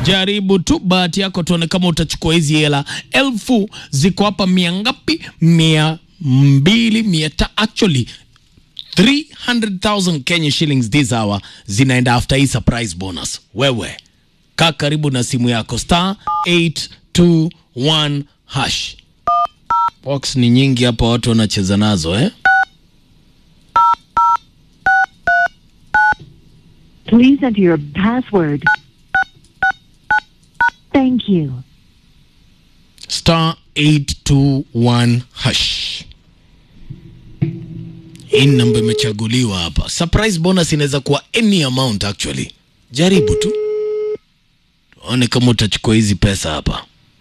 Jaribu tu bahati yako, tuone kama utachukua hizi hela elfu. Ziko hapa mia ngapi? Mia mbili mia ta actually 300,000 Kenya shillings this hour zinaenda after hii surprise bonus. Wewe kaa karibu na simu yako star 821 hash. Box ni nyingi hapa, watu wanacheza nazo eh? Please enter your password. Thank you. star 821 hash. Hii namba imechaguliwa hapa. Surprise bonus inaweza kuwa any amount actually. Jaribu tu tuone kama utachukua hizi pesa hapa.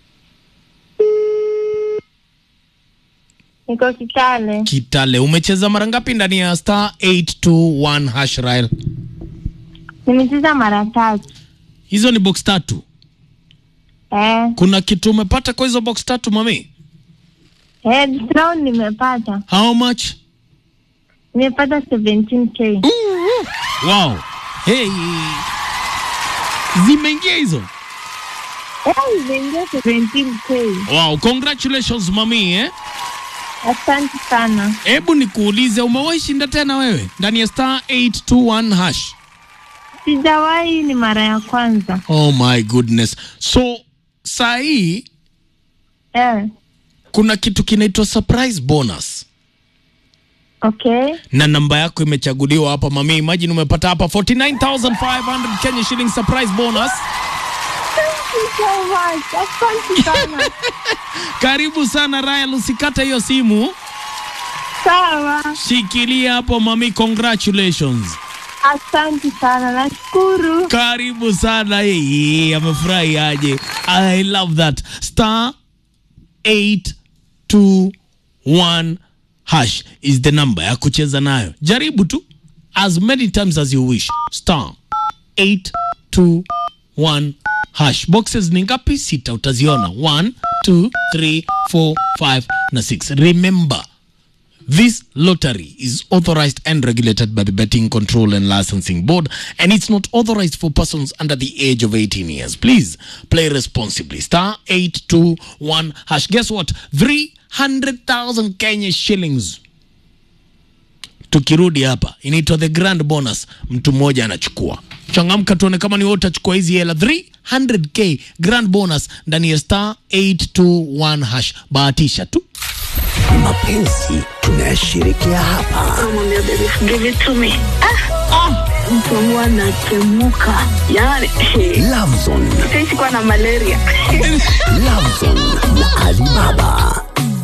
Niko Kitale. Kitale, umecheza mara ngapi ndani ya star 821 hash Rael? Nimecheza mara tatu. Hizo ni box tatu. Eh, Kuna kitu umepata kwa hizo box tatu mami? eh, this round nimepata. How much? Nimepata 17k. Wow. Hey. Zimeingia hizo. Eh, nimeingia 17k. Wow, congratulations mami eh? Asante sana. Hebu nikuulize, umewahi shinda tena wewe ndani ya star 821 hash? Sijawahi, ni mara ya kwanza. Oh my goodness. So saa hii Eh, kuna kitu kinaitwa surprise bonus okay. na namba yako imechaguliwa hapa mami. Imagine umepata hapa 49500 Kenya shilling surprise bonus. Thank you so much. Asante sana. Karibu sana Ryan, usikate hiyo simu, Sawa. shikilia hapo mami. Congratulations. Asante sana. Nashukuru. Karibu sana. Hey, amefurahi aje. I love that. Star 821 hash is the number ya kucheza nayo. Jaribu tu as many times as you wish. Star 821 hash. Boxes ni ngapi? Sita, utaziona 1 2 3 4 5 na 6. Remember This lottery is authorized and regulated by the Betting Control and Licensing Board, and it's not authorized for persons under the age of 18 years. Please play responsibly. Star 821 hash. Guess what? 300,000 Kenya shillings. Tukirudi hapa inaitwa the grand bonus, mtu mmoja anachukua. Changamka tuone kama ni wewe utachukua hizi hela 300k grand bonus ndani ya star 821 hash. Bahatisha tu. Mapenzi tunayashirikia hapa. Namwambia baby give it to me. Ah, mtu wangu anatemuka yani Lovezone, sisi kuwa na malaria Lovezone na Alibaba.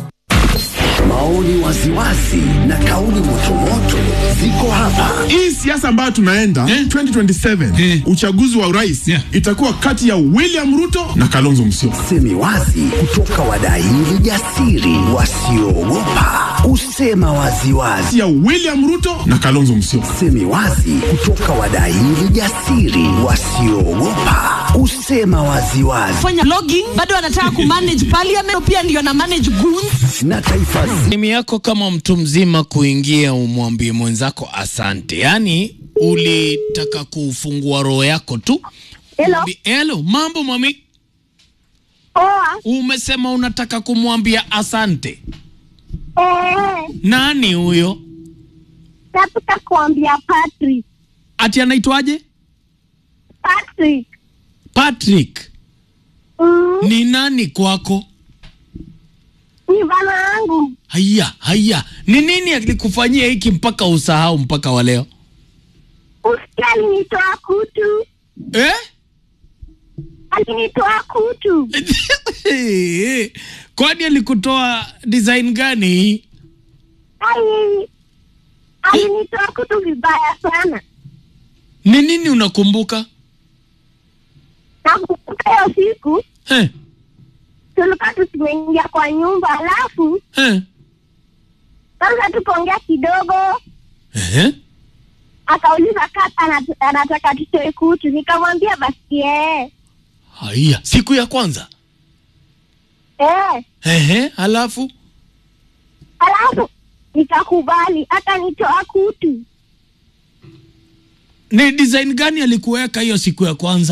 Maoni waziwazi na kauli motomoto ziko hapa. hii siasa ambayo tunaenda 2027 uchaguzi wa urais itakuwa kati ya William Ruto na Kalonzo Musyoka. Semi wazi kutoka wadaili jasiri wasioogopa kusema waziwazi. Kati ya William Ruto na Kalonzo Musyoka. Semi wazi kutoka wadaili jasiri wasioogopa kusema waziwazi. fanya logging bado anataka kumanage parliament pia ndio na manage goons Na taifa zima Simu yako kama mtu mzima kuingia, umwambie mwenzako asante. Yaani ulitaka kufungua roho yako tu. Hello. Mwambie, Hello, mambo mami. Poa. Umesema unataka kumwambia asante. Eh, Nani huyo? nataka kuambia Patrick. Ati anaitwaje? Patrick. Patrick. Mm, Ni nani kwako? ni bana yangu. Haya, haya. Ni nini alikufanyia hiki mpaka usahau mpaka wa leo? Usikia alinitoa kutu. Eh? Alinitoa kutu. Kwani alikutoa design gani hii? Ai, alinitoa kutu vibaya sana. Ni nini unakumbuka? Nakumbuka hiyo siku Eh, tulikuwa tumeingia kwa nyumba, alafu eh. kwanza tukaongea kidogo, Eh? akauliza kama anat- anataka tutoe kutu, nikamwambia basi eh, Haya, siku ya kwanza. eh. Ehe, alafu Alafu nikakubali, akanitoa kutu. ni design gani alikuweka hiyo siku ya kwanza?